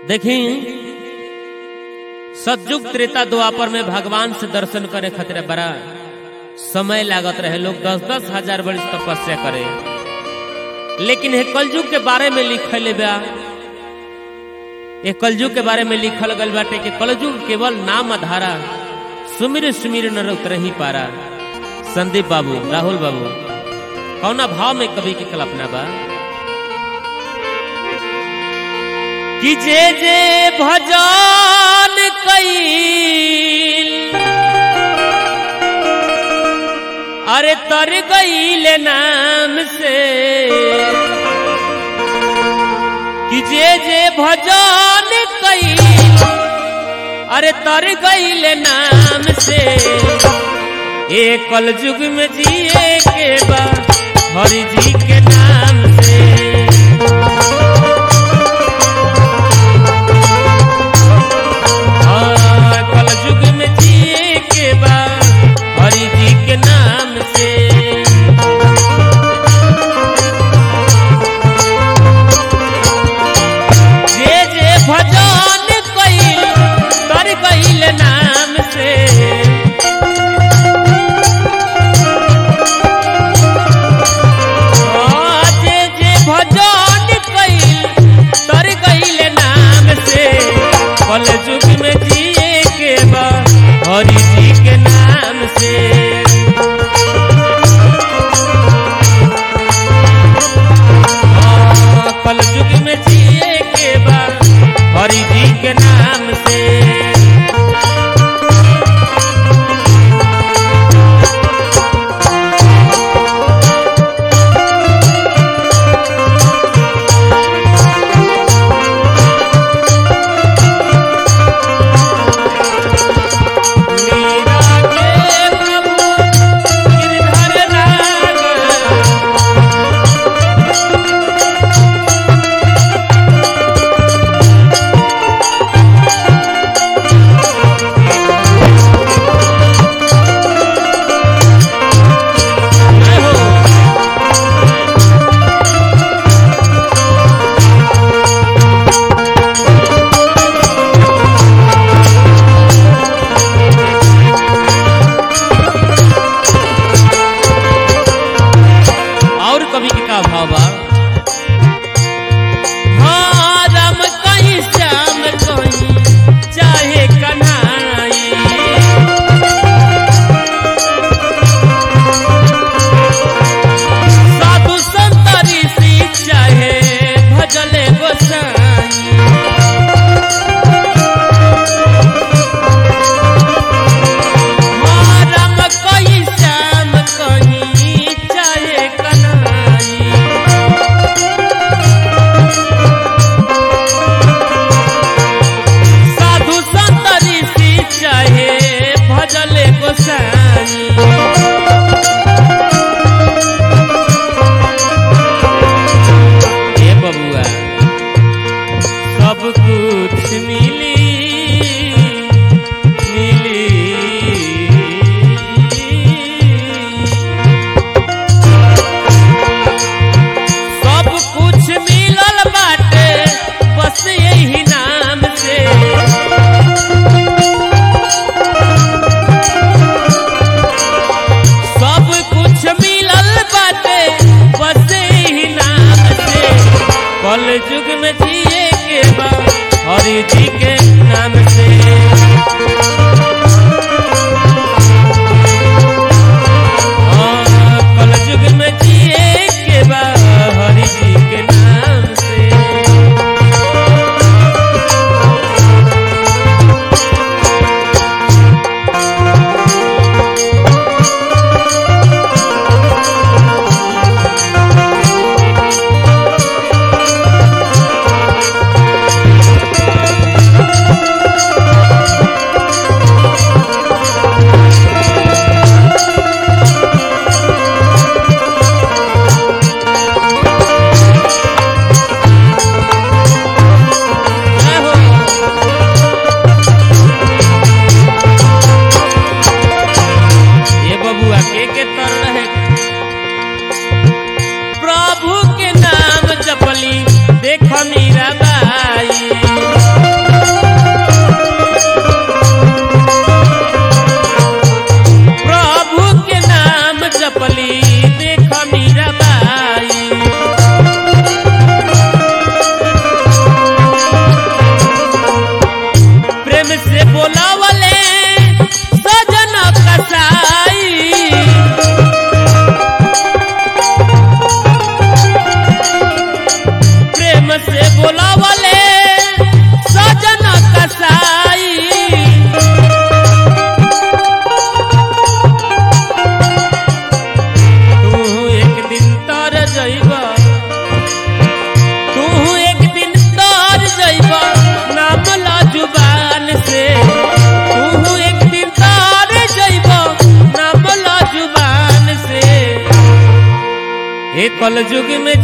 देखी सतयुग त्रेता द्वापर में भगवान से दर्शन करे खातिर बड़ा समय लागत रहे लोग दस दस हजार वर्ष तपस्या करे लेकिन ये कलयुग के बारे में लिखल बा ये कलयुग के बारे में लिखल गल बाटे कि कलयुग केवल नाम आधारा सुमिर सुमिर न उतर ही पारा संदीप बाबू राहुल बाबू कौना भाव में कवि की कल्पना बा कि जे जे भजन कईल अरे तर गईल नाम से कि जे जे भजन कईल अरे तर गईल नाम से ए कल युग में जिए के बा हरि जी के नाम से हाँ, कलयुग में जिए के बा हरि जी के नाम से जे जे भजन कईल तर कईल नाम से हाँ, जे जे भजन कईल तर कईल नाम से कल युग में जिए के बा हरि जी के नाम से हाँ, कल युग में जिए के बा हरि जी के नाम से मीरा के प्रभु गिरधर नाग जय हो और कवि के का भाव बा हाँ, राम कहीं श्याम कहीं चाहे कन्हई साधु संत ऋषि चाहे भजले गोसाई हाँ, राम कहीं श्याम कहीं चाहे कन्हई साधु संत ऋषि चाहे भजले गोसाई हे बबुआ सब कुछ मिली मिली सब कुछ मिलल बाटे बस यही नाम से सब कुछ मिलल बाटे बस यही नाम से कल युग में जिए के बा हरि जी के नाम से हाँ, कल युग में जिए के बा हरि जी के नाम से कलयुग में